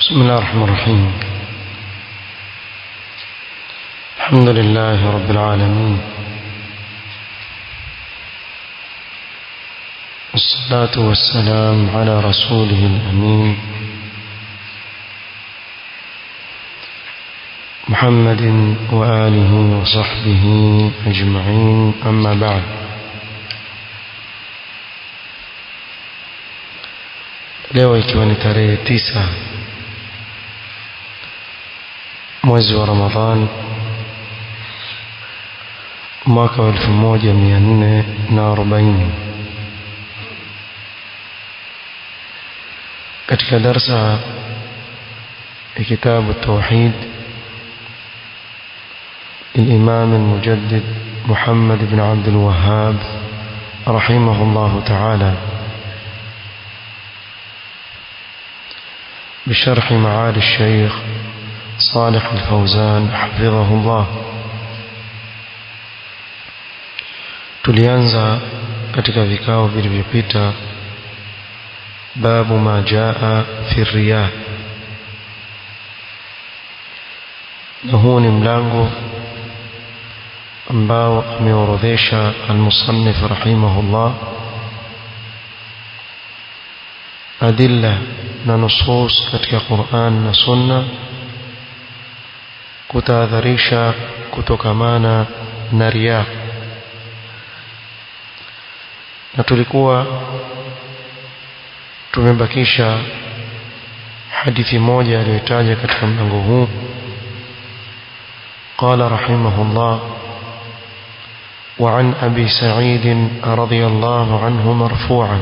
بسم الله الرحمن الرحيم الحمد لله رب العالمين والصلاة والسلام على رسوله الأمين محمد وآله وصحبه أجمعين أما بعد leo ikiwa ni tarehe tisa mwezi wa Ramadhan mwaka wa elfu moja mia nne na arobaini katika darsa ya kitabu tauhid الإمام المجدد محمد بن عبد الوهاب رحمه الله تعالى بشرح معالي الشيخ صالح الفوزان حفظه الله tulianza katika vikao vilivyopita babu ma jaa fi riya na huu ni mlango ambao ameorodhesha almusannif rahimahullah adilla na nusus katika Qur'an na Sunna kutahadharisha kutokamana na riya na tulikuwa tumebakisha hadithi moja aliyotaja katika mlango huu قال رحمه الله وعن أبي سعيد رضي الله عنه مرفوعا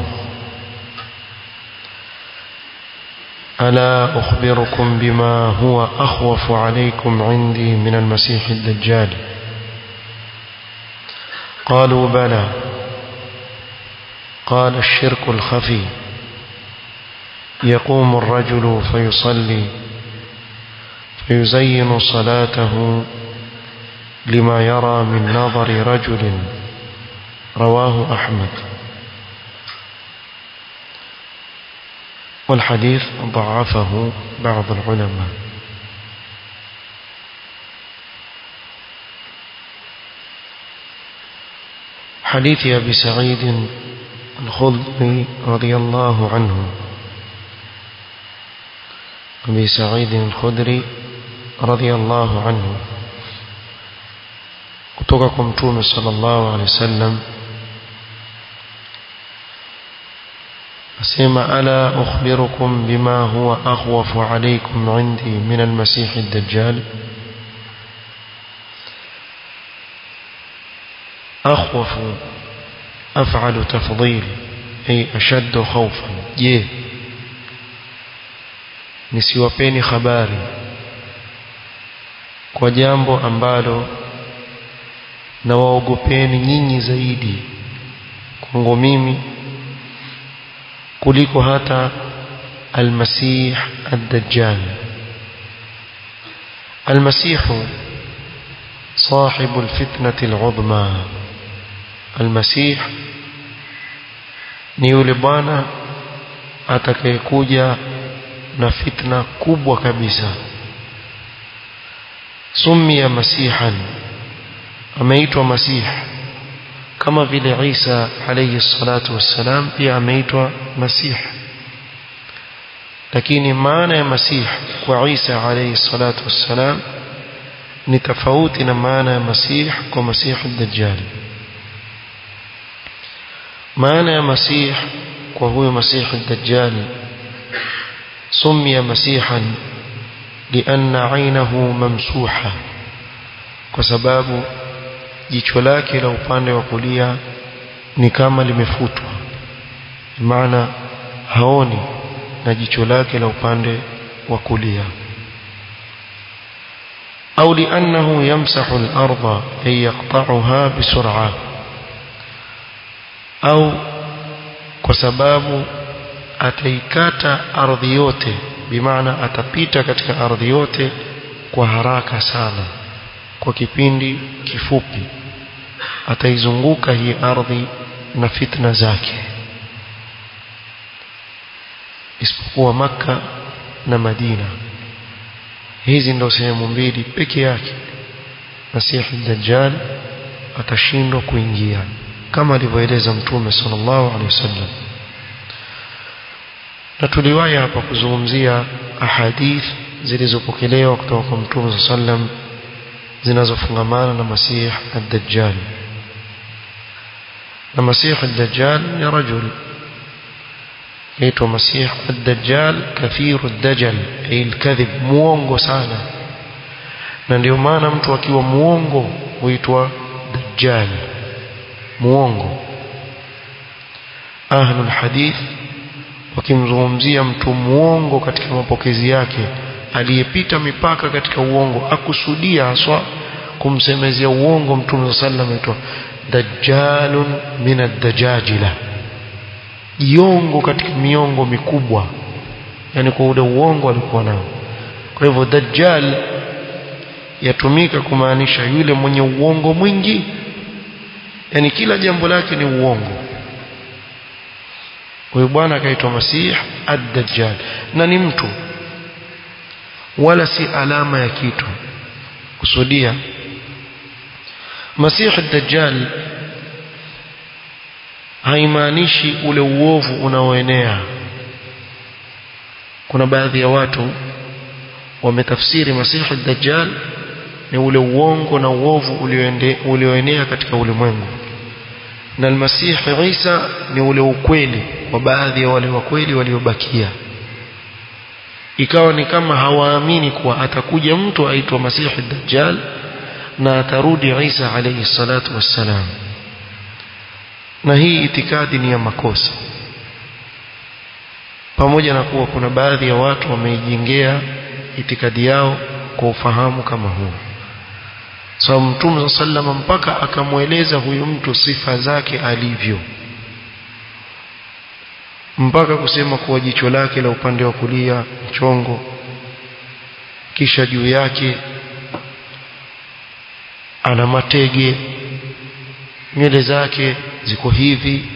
ألا أخبركم بما هو أخوف عليكم عندي من المسيح الدجال قالوا بلى قال الشرك الخفي يقوم الرجل فيصلي فيزين صلاته لما يرى من نظر رجل رواه أحمد والحديث ضعفه بعض العلماء حديث أبي سعيد الخضري رضي الله عنه أبي سعيد الخدري رضي الله عنه kutoka kwa mtume sallallahu alaihi wasallam asema ala ukhbirukum bima huwa akhwafu alaykum indi min almasih ad-dajjal akhwafu af'alu tafdhil ay ashaddu khawfan je nisiwapeni habari kwa jambo ambalo na waogopeni nyinyi zaidi kwangu mimi kuliko hata almasih ad-dajjal almasih صاحب الفتنة العظمى المسيح ni yule bwana atakayekuja na fitna kubwa kabisa sumia masihan ameitwa masih kama vile Isa alayhi salatu wassalam pia ameitwa masih lakini maana ya masih kwa Isa alayhi salatu wassalam ni tofauti na maana ya masih kwa masih ad-dajjal maana ya masih kwa huyo masih ad-dajjal sumia masihan lianna ainahu mamsuha kwa sababu jicho lake la upande wa kulia ni kama limefutwa maana haoni na jicho lake la upande wa kulia au liannahu yamsahu al-ardha ay yaqta'uha bisur'a au kwa sababu ataikata ardhi yote bimaana atapita katika ardhi yote kwa haraka sana kwa kipindi kifupi ataizunguka hii ardhi na fitna zake isipokuwa maka na Madina hizi ndo sehemu mbili peke yake Masihi Dajjal atashindwa kuingia kama alivyoeleza Mtume sallallahu alaihi wasallam na tuliwahi hapa kuzungumzia ahadith zilizopokelewa kutoka kwa Mtume sallam zinazofungamana na Masih ad-Dajjal na Masih ad-Dajjal ni rajul yaitwa Masih ad-Dajjal kathiru ad-dajjal ay al-kadhib muongo sana na ndio maana mtu akiwa muongo huitwa dajjal muongo ahlul hadith wakimzungumzia mtu muongo katika mapokezi yake aliyepita mipaka katika uongo akusudia haswa kumsemezea uongo mtume sallam aitwa dajjalun min ad-dajajila jiongo katika miongo mikubwa yani kwa ule uongo alikuwa nao kwa hivyo dajjal yatumika kumaanisha yule mwenye uongo mwingi yani kila jambo lake ni uongo huyu bwana akaitwa Masih ad-Dajjal na ni mtu wala si alama ya kitu kusudia Masih ad-Dajjal haimaanishi ule uovu unaoenea kuna baadhi ya watu wametafsiri Masih ad-Dajjal ni ule uongo na uovu ulioenea katika ulimwengu na almasih Isa ni ule ukweli wa baadhi ya wale wakweli waliobakia ikawa ni kama hawaamini kuwa atakuja mtu aitwa Masihi Dajjal na atarudi Isa alayhi salatu wassalam na hii itikadi ni ya makosa pamoja na kuwa kuna baadhi ya watu wameijengea itikadi yao kwa ufahamu kama huu sababu so, mtume sallama mpaka akamweleza huyu mtu sifa zake alivyo mpaka kusema kuwa jicho lake la upande wa kulia mchongo kisha juu yake ana matege nywele zake ziko hivi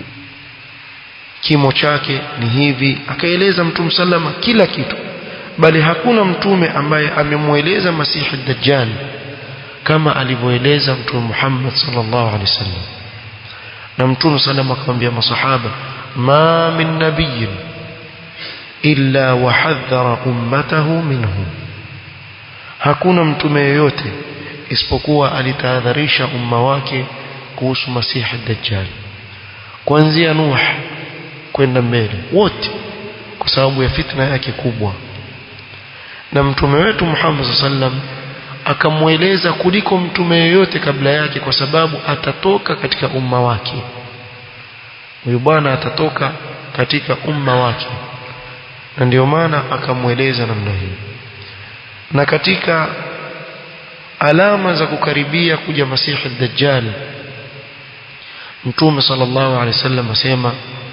kimo chake ni hivi akaeleza mtume sallama kila kitu bali hakuna mtume ambaye amemweleza masihi dajjal kama alivyoeleza mtume Muhammad sallallahu alaihi wasallam na mtume sallam akamwambia masahaba ma min nabiyyin illa wahadhara ummatahu minhu hakuna mtume yoyote isipokuwa alitahadharisha umma wake kuhusu masihi dajjal kuanzia nuh kwenda mbele wote kwa sababu ya fitna yake kubwa na mtume wetu Muhammad sallam akamweleza kuliko mtume yeyote kabla yake kwa sababu atatoka katika umma wake huyu bwana atatoka katika umma wake na ndio maana akamweleza namna hii na katika alama za kukaribia kuja masihi dajjal mtume sallallahu alaihi wasallam asema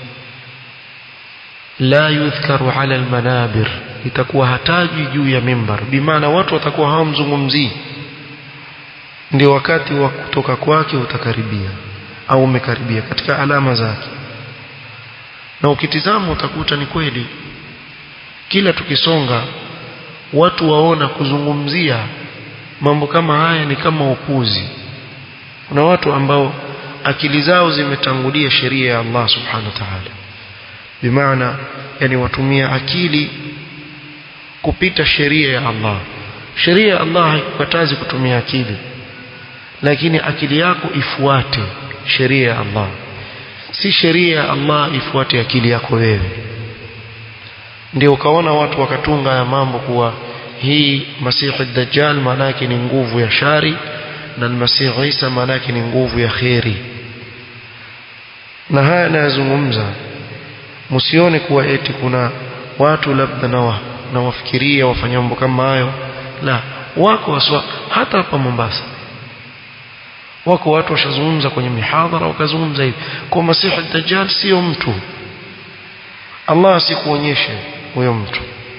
la yudhkaru ala almanabir itakuwa hataji juu ya mimbar bimaana watu watakuwa hawamzungumzii ndio wakati wa kutoka kwake utakaribia au umekaribia katika alama zake na ukitizama utakuta ni kweli kila tukisonga watu waona kuzungumzia mambo kama haya ni kama upuzi kuna watu ambao akili zao zimetangulia sheria ya Allah subhanahu wa ta'ala bimaana yani watumia akili kupita sheria ya Allah sheria ya Allah haikukatazi kutumia akili lakini akili yako ifuate sheria ya Allah si sheria ya Allah ifuate akili yako wewe ndio ukaona watu wakatunga ya mambo kuwa hii masihi dajjal maana yake ni nguvu ya shari na masihi Isa maana yake ni nguvu ya kheri na haya nayazungumza msione kuwa eti kuna watu labda na na wafikiria wafanya mambo kama hayo la wako waswa hata hapa Mombasa wako watu washazungumza kwenye mihadhara wakazungumza hivi kwa masihi dajjal sio mtu Allah asikuonyeshe huyo mtu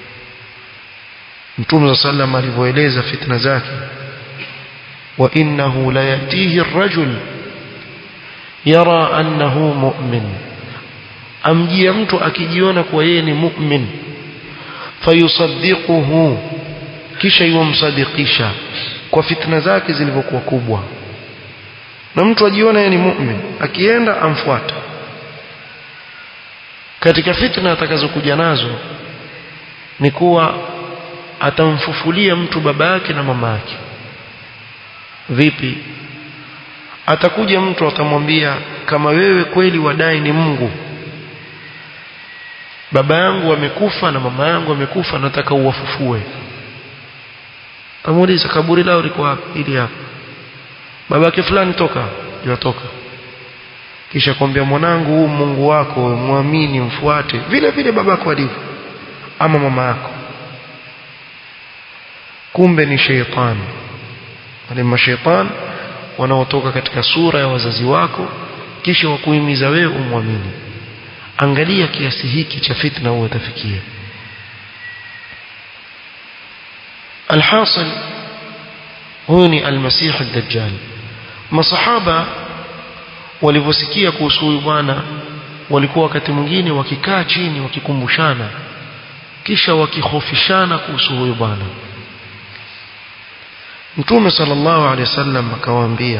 Mtume sallam alivyoeleza fitna zake wa innahu la yatihi ar-rajul yara annahu mu'min amjia mtu akijiona kuwa yeye ni mu'min fayusaddiquhu kisha yumsadikisha kwa fitna zake zilivyokuwa kubwa na mtu ajiona yeye ni mu'min akienda amfuata katika fitna atakazokuja nazo ni kuwa atamfufulia mtu baba yake na mama yake vipi atakuja mtu atamwambia kama wewe kweli wadai ni Mungu baba yangu amekufa na mama yangu amekufa nataka uwafufue tamuuliza kaburi lao liko wapi ili hapa babake fulani toka yatoka kisha kwambia mwanangu huu Mungu wako muamini mfuate vile vile babako alivyo ama mama yako kumbe ni sheitani wale mashaitani wanaotoka katika sura ya wazazi wako kisha wakuhimiza wewe umwamini angalia kiasi hiki cha fitna huwa utafikia alhasil huyu ni almasih ad-dajjal masahaba walivyosikia kuhusu huyu bwana walikuwa wakati mwingine wakikaa chini wakikumbushana kisha wakihofishana kuhusu huyu bwana Mtume sallallahu alaihi wasallam akawaambia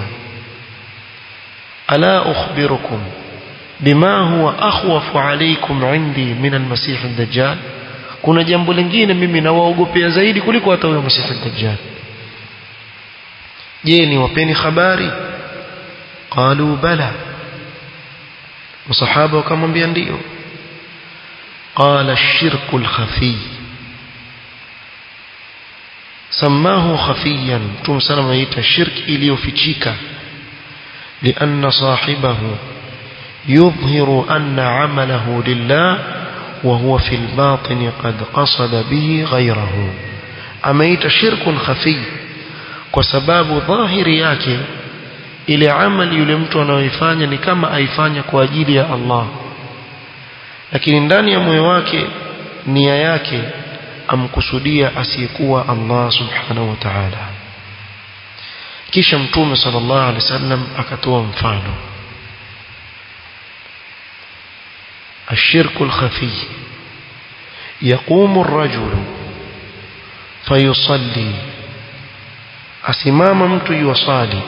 ala ukhbirukum bima huwa akhwafu alaykum indi min almasih ad-dajjal kuna jambo lingine mimi nawaogopea zaidi kuliko hata huyo masih ad-dajjal je ni wapeni habari qalu bala masahaba wakamwambia ndio qala ash-shirku al-khafi سماه خفيا ثم سلم يتا شرك iliyofichika لأن صاحبه يظهر أن عمله لله وهو في الباطن قد قصد به غيره أميت شرك خفي وسباب ظاهر yake ile amali yule mtu anayoifanya ni kama aifanya kwa ajili ya Allah lakini ndani ya moyo wake nia yake amkusudia asiyekuwa Allah subhanahu wa ta'ala kisha mtume sallallahu alaihi wasallam akatoa mfano الشرك الخفي يقوم الرجل فيصلي أسمام مت يصلي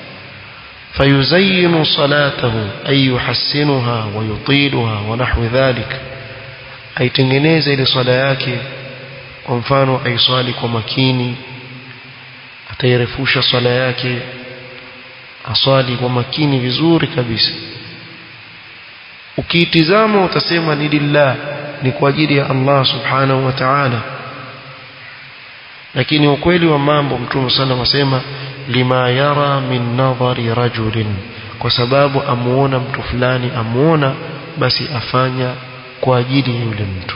فيزين صلاته أي يحسنها ويطيلها ونحو ذلك أي تنجنيز لصلاة kwa mfano aiswali kwa makini atairefusha swala yake aswali kwa makini vizuri kabisa ukiitizama utasema ni lillah ni kwa ajili ya Allah subhanahu wa ta'ala lakini ukweli wa mambo mtume sana wasema lima yara min nadhari rajulin kwa sababu amuona mtu fulani amuona basi afanya kwa ajili ya yule mtu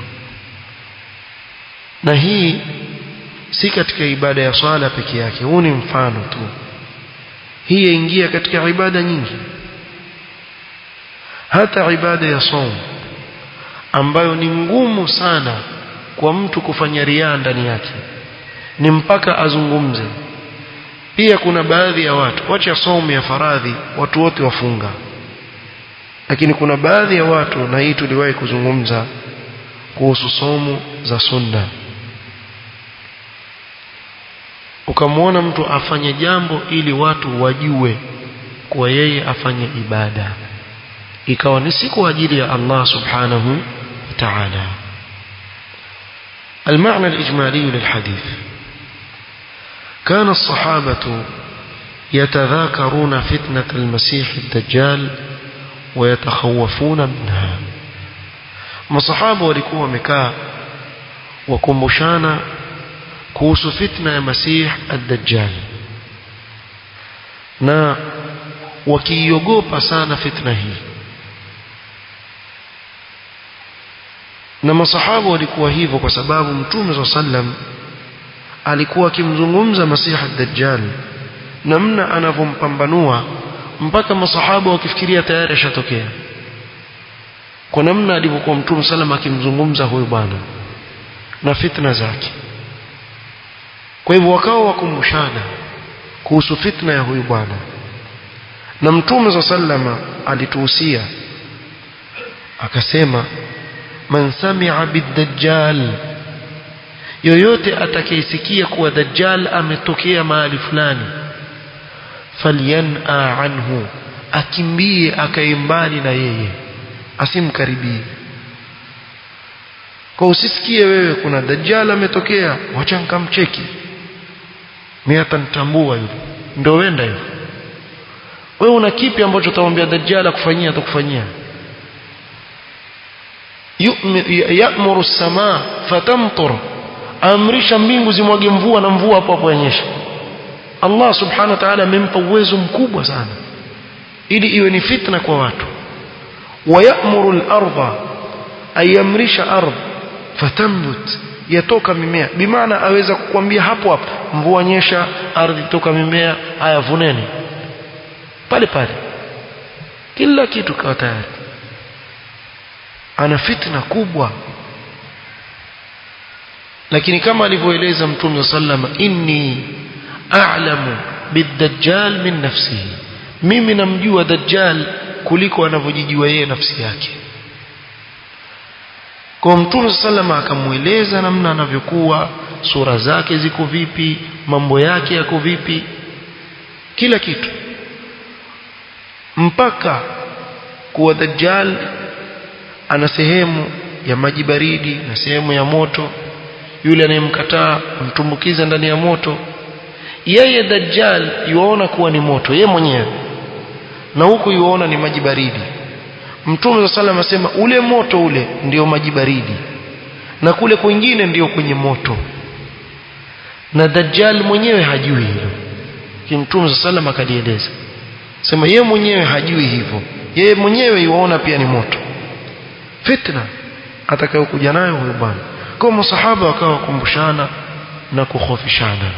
na hii si katika ibada ya swala peke yake huu ni mfano tu hii yaingia katika ibada nyingi hata ibada ya som ambayo ni ngumu sana kwa mtu kufanya riaa ndani yake ni mpaka azungumze pia kuna baadhi ya watu wacha somo ya faradhi watu wote wafunga lakini kuna baadhi ya watu na hii tuliwahi kuzungumza kuhusu somo za sunna ukamwona mtu afanye jambo ili watu wajue kuwa yeye afanye ibada ikawa ni si kwa ajili ya Allah subhanahu wa ta'ala المعنى الإجمالي للحديث كان الصحابة يتذاكرون فتنة المسيح الدجال ويتخوفون منها masahaba walikuwa wamekaa wakumbushana kuhusu fitna ya masih ad-dajjal na wakiiogopa sana fitna hii na masahaba walikuwa hivyo kwa sababu mtume sa sallam alikuwa akimzungumza masih ad-dajjal namna anavyompambanua mpaka masahaba wakifikiria tayari ashatokea kwa namna alivyokuwa mtume sallam akimzungumza huyu bwana na fitna zake kwa hivyo wakawa wakumbushana kuhusu fitna ya huyu bwana na mtume sa sallama alituhusia akasema man sami'a bid-dajjal yoyote atakayesikia kuwa dajjal ametokea mahali fulani falyan'a anhu akimbie akae mbali na yeye asimkaribie kwa usisikie wewe kuna dajjal ametokea wacha nikamcheki mimi hata nitambua yule ndio wenda hivyo wewe una kipi ambacho utamwambia dajjal akufanyia atakufanyia ya'muru as-samaa fatamtur amrisha mbingu zimwage mvua na mvua hapo hapo yanyesha Allah subhanahu wa ta'ala amempa uwezo mkubwa sana ili iwe ni fitna kwa watu wayamuru al-ardha ayamrisha ardh fatambut yatoka mimea bimaana aweza kukwambia hapo hapo mvua nyesha ardhi toka mimea haya vuneni pale pale kila kitu kawa tayari ana fitna kubwa lakini kama alivyoeleza mtume sallama inni a'lamu bid-dajjal min nafsihi mimi namjua dajjal kuliko anavyojijua yeye nafsi yake kwa mtume sallama akamueleza namna anavyokuwa sura zake ziko vipi mambo yake yako vipi kila kitu mpaka kuwa dajjal ana sehemu ya maji baridi na sehemu ya moto yule anayemkataa mtumbukiza ndani ya moto yeye dajjal yuona kuwa ni moto yeye mwenyewe na huku yuona ni maji baridi mtume wa sallam asema ule moto ule ndio maji baridi na kule kwingine ndio kwenye moto na dajjal mwenyewe hajui hilo kimtume wa sallam akalieleza sema yeye mwenyewe hajui hivyo yeye mwenyewe yuona pia ni moto fitna atakayokuja nayo huyo bwana kwa masahaba wakawa wakumbushana na kukhofishana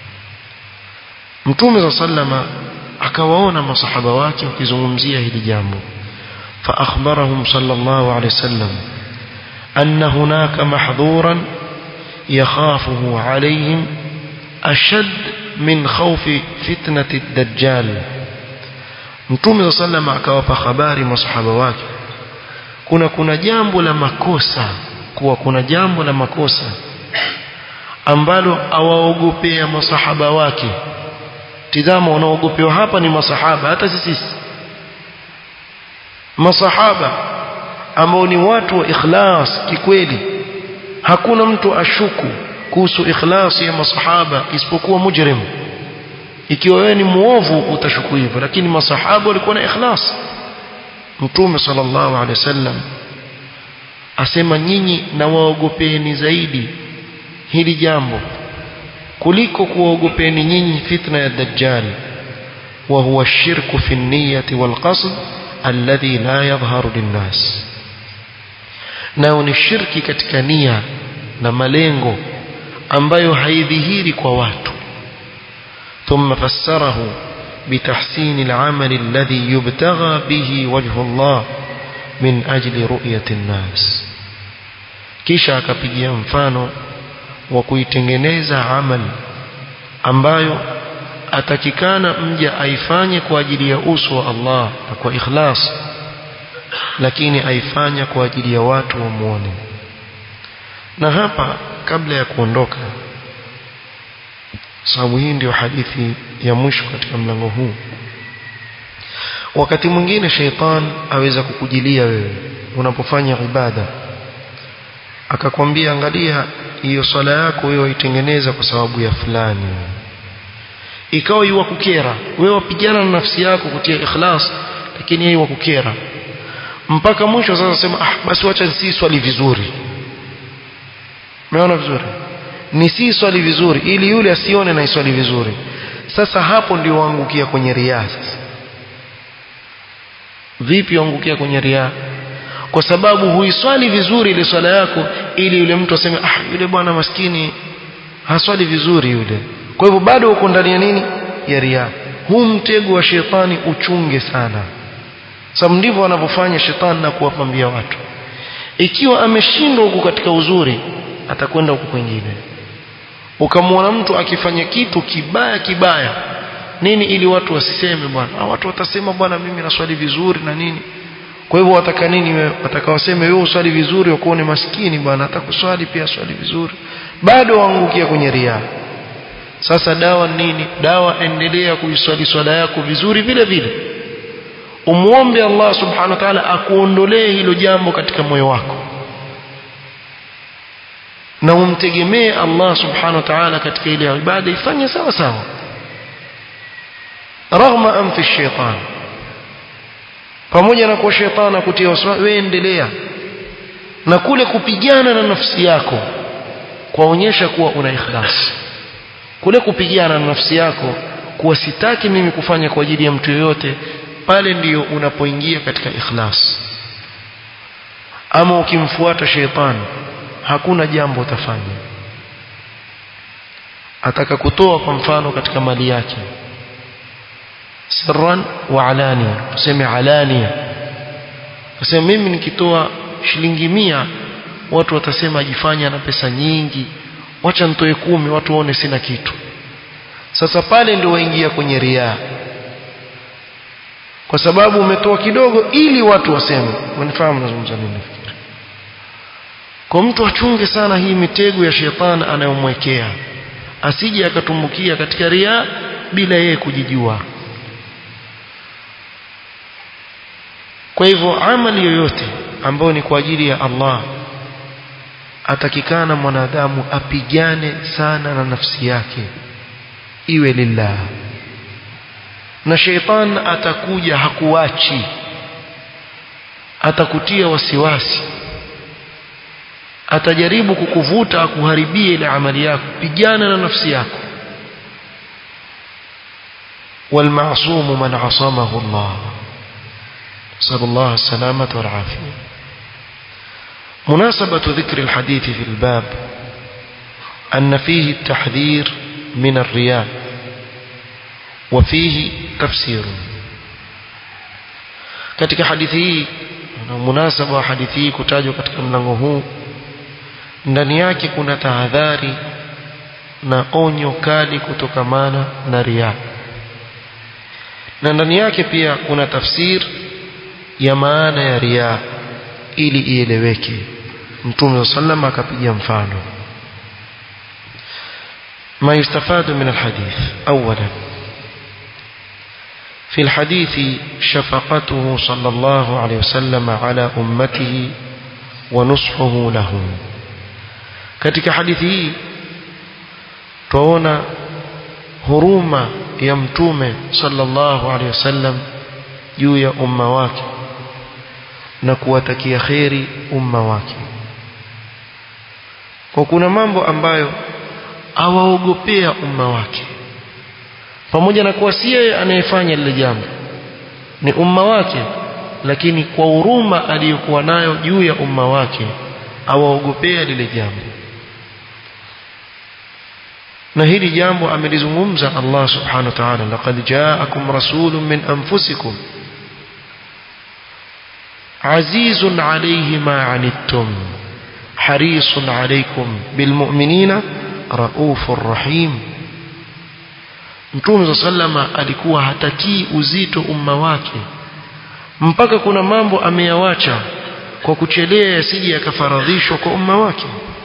mtume wa sallama akawaona masahaba wake wakizungumzia hili jambo فأخبرهم صلى الله عليه وسلم أن هناك محظورا يخافه عليهم أشد من خوف فتنة الدجال Mtume صلى الله akawapa habari masahaba wake kuna kuna jambo la makosa kuwa kuna jambo la makosa ambalo awaogopea masahaba wake tizama wanaogopewa hapa ni masahaba hata sisi masahaba ambao ni watu wa ikhlas kikweli hakuna mtu ashuku kuhusu ikhlas ya masahaba isipokuwa mujrim ikiwa wewe ni muovu utashuku hivyo lakini masahaba walikuwa na ikhlas mtume sallallahu alaihi wasallam asema nyinyi na waogopeni zaidi hili jambo kuliko kuwaogopeni nyinyi fitna ya dajjal wa huwa shirku fi niyyati wal qasd alladhi la yadhharu linnas nao ni shirki katika nia na malengo ambayo haidhihiri kwa watu ثم فسره بتحسين العمل الذي يبتغى به وجه الله من أجل رؤية الناس kisha akapigia mfano wa kuitengeneza amal ambayo atakikana mja aifanye kwa ajili ya uso wa Allah na kwa ikhlas lakini aifanya kwa ajili ya watu wamuone na hapa kabla ya kuondoka sababu hii ndio hadithi ya mwisho katika mlango huu wakati mwingine sheitan aweza kukujilia wewe unapofanya ibada akakwambia angalia hiyo swala yako wewe waitengeneza kwa sababu ya fulani ikawa iwa kukera wewe wapigana na nafsi yako kutia ikhlas lakini yeye wakukera mpaka mwisho sasa sema ah basi wacha si swali vizuri umeona vizuri ni si swali vizuri ili yule asione na iswali vizuri sasa hapo ndio waangukia kwenye riaa sasa vipi waangukia kwenye riaa kwa sababu huiswali vizuri ile swala yako ili yule mtu aseme ah yule bwana maskini haswali vizuri yule kwa hivyo bado uko ndani ya nini ya riaa huu mtego wa shetani uchunge sana sababu ndivyo wanavyofanya shetani na kuwapambia watu ikiwa ameshindwa huku katika uzuri atakwenda huku kwingine ukamwona mtu akifanya kitu kibaya kibaya nini ili watu wasiseme bwana watu watasema bwana mimi naswali vizuri na nini kwa hivyo wataka nini wewe wataka waseme wewe uswali vizuri wakuone maskini bwana hata kuswali pia swali vizuri bado waangukia kwenye riaa sasa dawa nini dawa endelea kuiswali swala yako vizuri vile vile umuombe Allah subhanahu wa ta'ala akuondolee hilo jambo katika moyo wako na umtegemee Allah subhanahu wa ta'ala katika ile ibada ifanye sawa sawa raghma anfi shaitan pamoja na kwa shetani akutia wasiwasi wewe endelea na kule kupigana na nafsi yako kwaonyesha kuwa una ikhlas kule kupigana na nafsi yako kuwa sitaki mimi kufanya kwa ajili ya mtu yoyote pale ndiyo unapoingia katika ikhlas ama ukimfuata sheitani hakuna jambo utafanya ataka kutoa kwa mfano katika mali yake sirran wa alania tuseme alania tuseme mimi nikitoa shilingi mia watu watasema ajifanya na pesa nyingi wacha nitoe kumi watu waone sina kitu sasa pale ndio waingia kwenye riaa kwa sababu umetoa kidogo ili watu waseme wanifahamu nazungumza nini kwa mtu achunge sana hii mitego ya shetani anayomwekea asije akatumbukia katika riaa bila yeye kujijua kwa hivyo amali yoyote ambayo ni kwa ajili ya Allah atakikana mwanadamu apigane sana na nafsi yake iwe lillah na sheitan atakuja hakuachi atakutia wasiwasi atajaribu kukuvuta akuharibie ile amali yako pigana na nafsi yako والمعصوم من عصمه الله نسأل الله السلامة والعافية مناسبة ذكر الحديث في الباب أن فيه التحذير من الرياء وفيه تفسير katika hadithi hii na munasaba wa hadithi hii kutajwa katika mlango huu ndani yake kuna tahadhari na onyo kali kutokamana na riaa na ndani yake pia kuna tafsir ya maana ya riaa ili ieleweke mtume sallam akapiga mfano ما يستفاد من الحديث أولا في الحديث شفقته صلى الله عليه وسلم على أمته ونصحه لهم katika hadithi hii tuona huruma ya mtume sallallahu alaihi wasallam juu ya umma wake na kuwatakia kheri umma wake kwa kuna mambo ambayo awaogopea umma wake pamoja na kuwa si yeye anayefanya lile jambo ni umma wake lakini kwa huruma aliyokuwa nayo juu ya umma wake awaogopea lile jambo na hili jambo amelizungumza Allah subhanahu wa ta'ala laqad ja'akum rasulun min anfusikum azizun alayhi ma anittum harisun alaykum bilmu'minina raufur rahim Mtume sallama alikuwa hatakii uzito umma wake mpaka kuna mambo ameyawacha kwa kuchelea yasije yakafaradhishwa kwa umma wake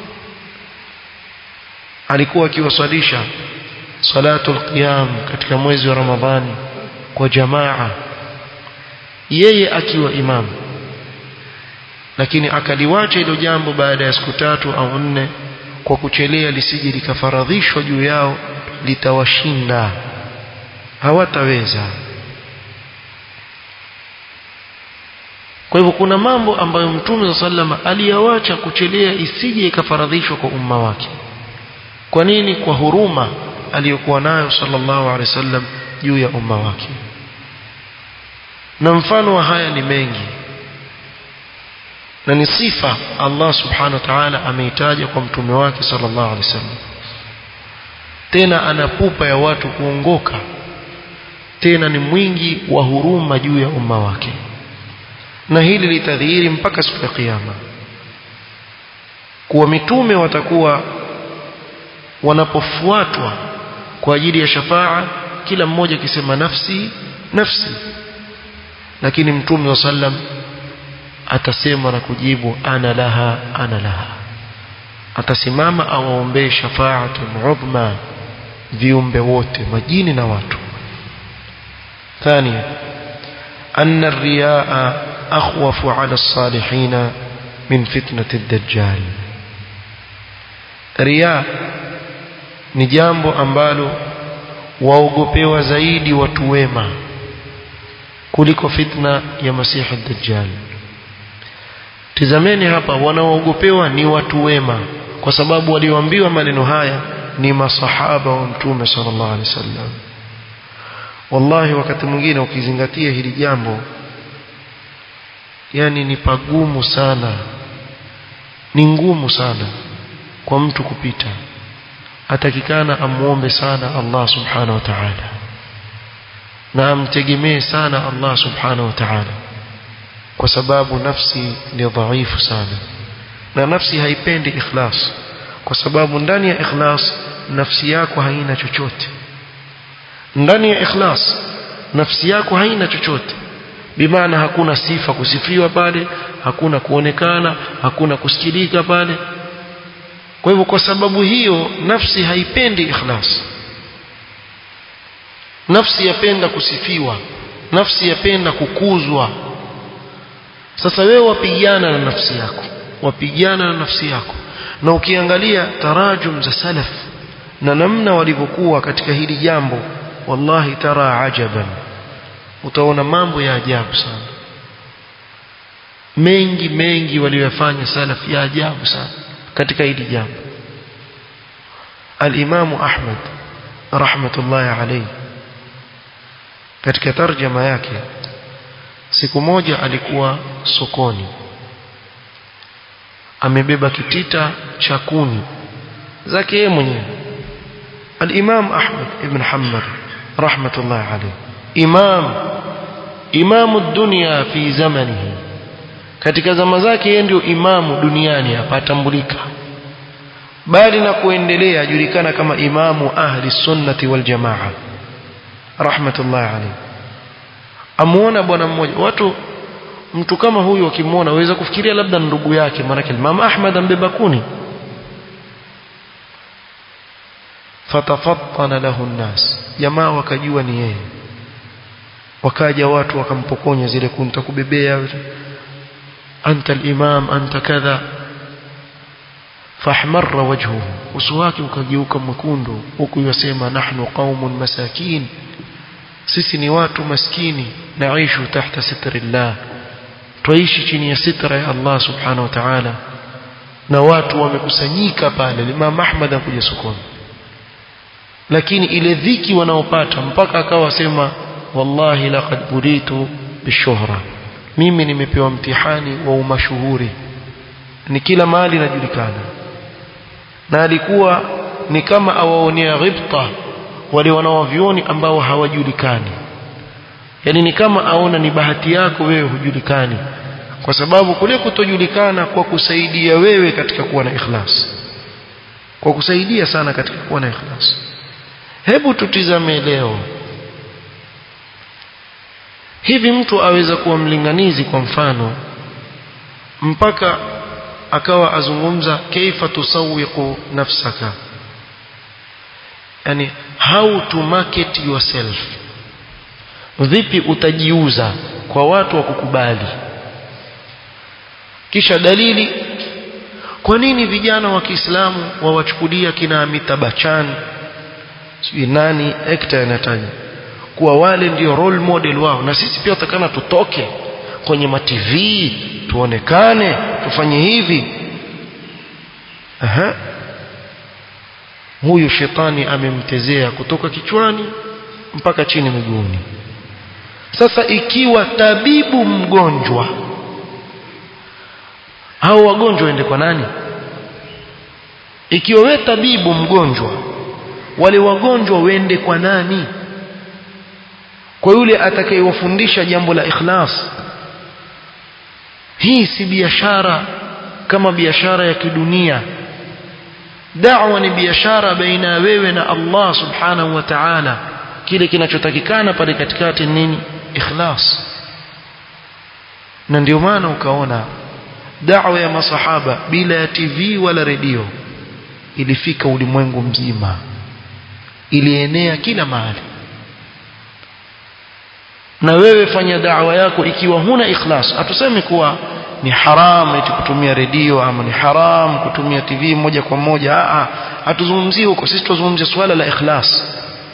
alikuwa akiwasalisha salatul qiyam katika mwezi wa Ramadhani kwa jamaa yeye akiwa imamu lakini akaliwacha hilo jambo baada ya siku tatu au nne kwa kuchelea lisije likafaradhishwa juu yao litawashinda hawataweza kwa hivyo kuna mambo ambayo mtume sallama aliyawacha kuchelea isije ikafaradhishwa kwa umma wake kwa nini kwa huruma aliyokuwa nayo sallallahu alaihi wasallam juu ya umma wake na mfano wa haya ni mengi na ni sifa Allah subhanahu wa ta'ala ameitaja kwa mtume wake sallallahu alaihi wasallam tena ana pupa ya watu kuongoka tena ni mwingi wa huruma juu ya umma wake na hili litadhihiri mpaka siku ya kiyama kuwa mitume watakuwa wanapofuatwa kwa ajili ya shafaa kila mmoja akisema nafsi nafsi lakini mtume wa sallam atasema na kujibu ana laha ana laha atasimama awaombee shafaatun udhma viumbe wote majini na watu ثانيا أن الرياء أخوف على الصالحين من فتنة الدجال رياء ni jambo ambalo waogopewa zaidi watu wema kuliko fitna ya masihi dajjal tizameni hapa wanaoogopewa ni watu wema kwa sababu walioambiwa maneno haya ni masahaba wa mtume sallallahu alaihi wasallam wallahi wakati mwingine ukizingatia hili jambo yani ni pagumu sana ni ngumu sana kwa mtu kupita atakikana amuombe sana Allah subhanahu wa ta'ala na amtegemee sana Allah subhanahu wa ta'ala kwa sababu nafsi ni dhaifu sana na nafsi haipendi ikhlas kwa sababu ndani ya ikhlas nafsi yako haina chochote ndani ya ikhlas nafsi yako haina chochote bimaana hakuna sifa kusifiwa pale hakuna kuonekana hakuna kusikilika pale kwa hivyo kwa sababu hiyo nafsi haipendi ikhlas nafsi yapenda kusifiwa nafsi yapenda kukuzwa sasa wewe wapigana na nafsi yako wapigana na nafsi yako na ukiangalia tarajum za salaf na namna walivyokuwa katika hili jambo wallahi tara ajaban utaona mambo ya ajabu sana mengi mengi waliyofanya salaf ya ajabu sana katika hili jambo al-Imam Ahmad rahmatullahi alayhi katika tarjama yake siku moja alikuwa sokoni amebeba kitita cha kuni zake yeye mwenyewe al-Imam Ahmad ibn Hanbal rahmatullahi alayhi imam imamu dunia fi zamanihi katika zama zake yeye ndio imamu duniani hapa atambulika bali na kuendelea ajulikana kama imamu ahli sunnati wal jamaa rahmatullahi alayhi amuona bwana mmoja watu mtu kama huyu akimwona waweza kufikiria labda ndugu yake maana Imam Ahmad ambeba kuni fatafattana lahu nnas jamaa wakajua ni yeye wakaja watu wakampokonya zile kuni takubebea anta al-imam anta kadha fahmarra wajhuhu uso wake ukageuka mwekundu huku yasema nahnu qaumun masakin sisi ni watu maskini naishu tahta sitrillah twaishi chini ya sitra ya Allah subhanahu wa ta'ala na watu wamekusanyika pale Imam Ahmad akuja sokoni lakini ile dhiki wanaopata mpaka akawa sema wallahi laqad bulitu bishuhra mimi nimepewa mtihani wa umashuhuri ni kila mahali najulikana na alikuwa ni kama awaonea ghibta wale wanaovioni ambao hawajulikani yani ni kama aona ni bahati yako wewe hujulikani kwa sababu kule kutojulikana kwa kusaidia wewe katika kuwa na ikhlas kwa kusaidia sana katika kuwa na ikhlas hebu tutizame leo hivi mtu aweza kuwa mlinganizi kwa mfano mpaka akawa azungumza kaifa tusawiqu nafsaka yani how to market yourself vipi utajiuza kwa watu wa kukubali kisha dalili kwa nini vijana wa Kiislamu wawachukulia kina Amitabh Bachchan sijui nani actor anataja kuwa wale ndio role model wao na sisi pia tutakana tutoke kwenye ma TV tuonekane tufanye hivi aha huyu shetani amemtezea kutoka kichwani mpaka chini miguuni sasa ikiwa tabibu mgonjwa hao wagonjwa waende kwa nani ikiwa we tabibu mgonjwa wale wagonjwa wende kwa nani kwa yule atakayewafundisha jambo la ikhlas hii si biashara kama biashara ya kidunia da'wa ni biashara baina ya wewe na Allah subhanahu wa ta'ala kile kinachotakikana pale katikati nini ikhlas na ndio maana ukaona da'wa ya masahaba bila ya TV wala redio ilifika ulimwengu mzima ilienea kila mahali na wewe fanya da'wa yako ikiwa huna ikhlas hatusemi kuwa ni haram eti kutumia redio ama ni haram kutumia TV moja kwa moja a hatuzungumzii huko sisi tuzungumzia swala la ikhlas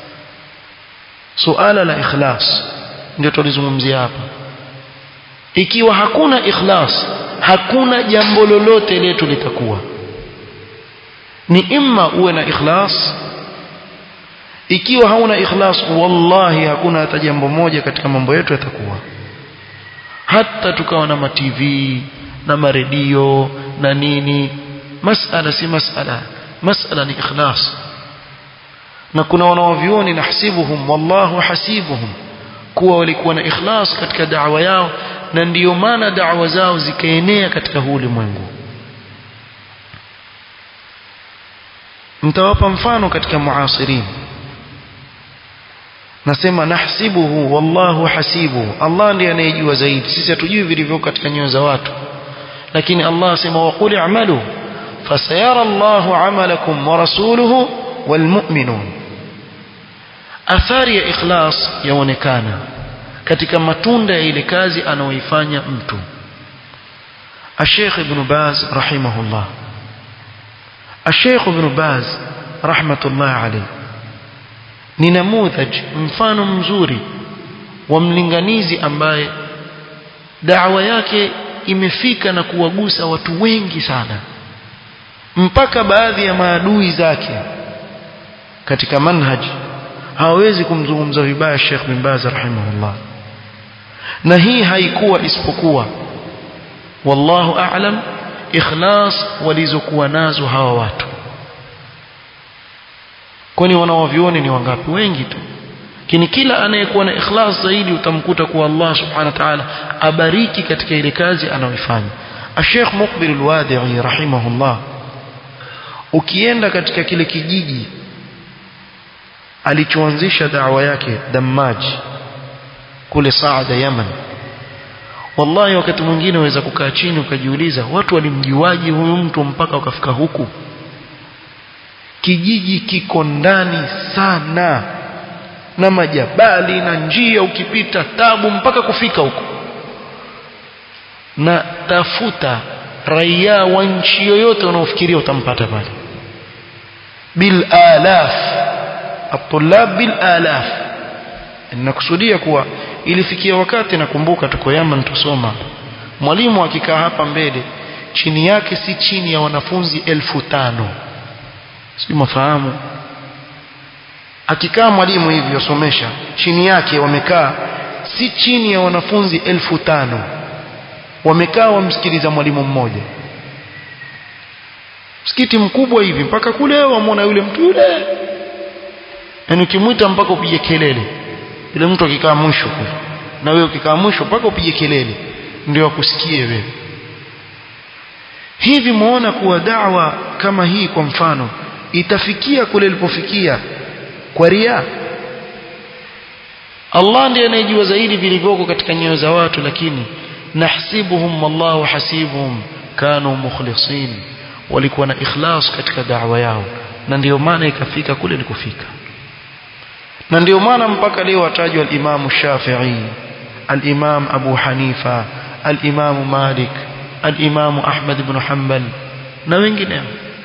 suala la ikhlas ndio tulizungumzia hapa ikiwa hakuna ikhlas hakuna jambo lolote letu litakuwa ni imma uwe na ikhlas ikiwa hauna ikhlas wallahi hakuna hata jambo moja katika mambo yetu yatakuwa hata tukawa na matv na maredio na nini masala si masala masala ni ikhlas na kuna wanaovioni nahsibuhum wallahu hasibuhum kuwa walikuwa na ikhlas katika da'wa yao na ndiyo maana da'wa zao zikaenea katika huu ulimwengu mtawapa mfano katika muasirin nasema nahsibuhu wallahu hasibuhu Allah ndiye anayejua zaidi sisi hatujui vilivyo katika nyoyo za watu lakini Allah asema waqul i'malu fasayara Allahu 'amalakum wa rasuluhu walmu'minun athari ya ikhlas yaonekana katika matunda ya ile kazi anaoifanya mtu الشيخ ابن باز رحمه الله الشيخ ابن باز رحمة الله عليه ni namudhaj mfano mzuri wa mlinganizi ambaye da'wa yake imefika na kuwagusa watu wengi sana mpaka baadhi ya maadui zake katika manhaj hawawezi kumzungumza vibaya Sheikh bin Baz rahimahullah na hii haikuwa isipokuwa wallahu a'lam ikhlas walizokuwa nazo hawa watu kwani wanaovioni ni wangapi wengi tu lakini kila anayekuwa na ikhlas zaidi utamkuta kuwa Allah subhanahu wa ta'ala abariki katika ile kazi anayoifanya Sheikh Muqbil al-Wadi'i rahimahullah ukienda katika kile kijiji alichoanzisha da'wa yake Dammaj kule Saada Yaman wallahi wakati mwingine waweza kukaa chini ukajiuliza watu walimjuaje huyu mtu mpaka wakafika huku kijiji kiko ndani sana na majabali na njia ukipita tabu mpaka kufika huko na tafuta raia wa nchi yoyote unaofikiria utampata pale bil alaf atulab bil alaf nakusudia kuwa ilifikia wakati nakumbuka tuko Yaman tusoma mwalimu akikaa hapa mbele chini yake si chini ya wanafunzi elfu tano si mafahamu akikaa mwalimu hivi yosomesha chini yake wamekaa si chini ya wanafunzi elfu tano wamekaa wamsikiliza mwalimu mmoja msikiti mkubwa hivi mpaka kule wamwona yule mtu yule yaani ukimwita mpaka upige kelele yule mtu akikaa mwisho kule na wewe ukikaa mwisho mpaka upige kelele ndio akusikie wewe hivi muona kuwa da'wa kama hii kwa mfano itafikia kule ilipofikia kwa ria Allah ndiye anayejua zaidi vilivyoko katika nyoyo za watu lakini nahsibuhum wallahu hasibuhum kanu mukhlisin walikuwa na ikhlas katika da'wa yao na ndiyo maana ikafika kule ilikofika na ndiyo maana mpaka leo atajwa al-Imam Shafi'i al-Imam Abu Hanifa al-Imam Malik al-Imam Ahmad ibn Hanbal na wengineo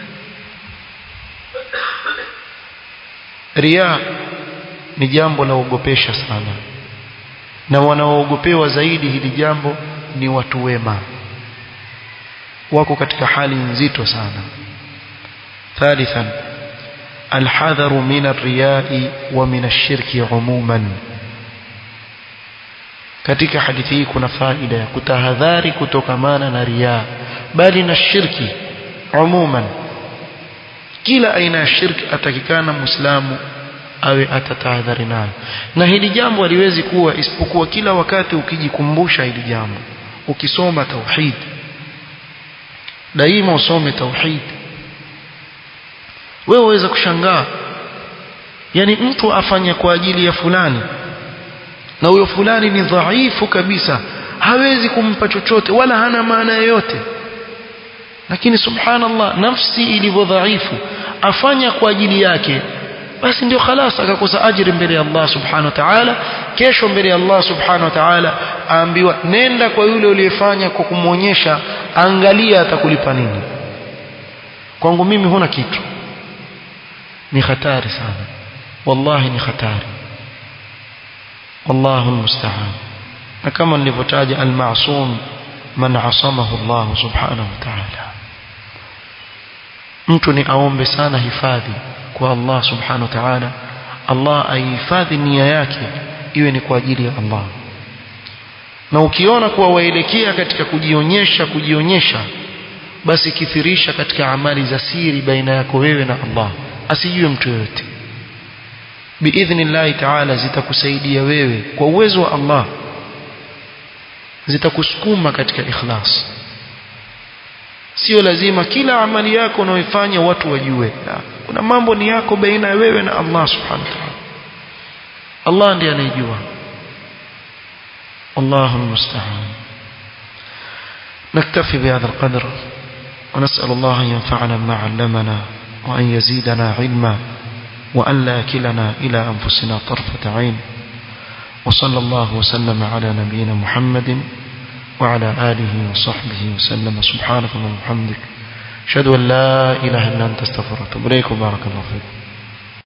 ria ni jambo la ogopesha sana na wanaoogopewa zaidi hili jambo ni watu wema wako katika hali nzito sana thalithan الحذر من الرياء ومن الشرك عموما katika hadithi hii kuna faida ya kutahadhari kutokamana na riaa bali na shirki umuman kila aina ya shirki atakikana muislamu awe atatahadhari nayo na hili jambo haliwezi kuwa isipokuwa kila wakati ukijikumbusha hili jambo ukisoma tauhid daima usome tauhid wewe waweza kushangaa yani mtu afanya kwa ajili ya fulani na huyo fulani ni dhaifu kabisa hawezi kumpa chochote wala hana maana yoyote lakini subhanallah nafsi ilivyo dhaifu afanya kwa ajili yake basi ndio khalas akakosa ajiri mbele ya Allah subhanahu wa ta'ala kesho mbele ya Allah subhanahu wa ta'ala aambiwa nenda kwa yule uliyefanya kwa kumwonyesha angalia atakulipa nini kwangu mimi huna kitu ni hatari sana wallahi ni hatari wallahu almusta'an na kama nilivyotaja almasum man asamahu Allah subhanahu wa ta'ala mtu ni aombe sana hifadhi kwa Allah subhanahu wa ta'ala Allah aihifadhi nia yake iwe ni kwa ajili ya Allah na ukiona kuwa waelekea katika kujionyesha kujionyesha basi kithirisha katika amali za siri baina yako wewe na Allah asijue mtu yoyote biidhnillahi ta'ala zitakusaidia wewe kwa uwezo wa Allah zitakusukuma katika ikhlas sio lazima kila amali yako unayoifanya watu wajue kuna mambo ni yako baina ya wewe na Allah subhanahu wa ta'ala Allah ndiye anayejua الله المستعان نكتفي بهذا القدر ونسأل الله أن ينفعنا بما علمنا وأن يزيدنا علما وأن لا كلنا إلى أنفسنا طرفة عين وصلى الله وسلم على نبينا محمد وعلى آله وصحبه وسلم سبحانك اللهم وبحمدك أشهد أن لا إله إلا أنت استغفرك وأتوب إليك وبارك الله فيكم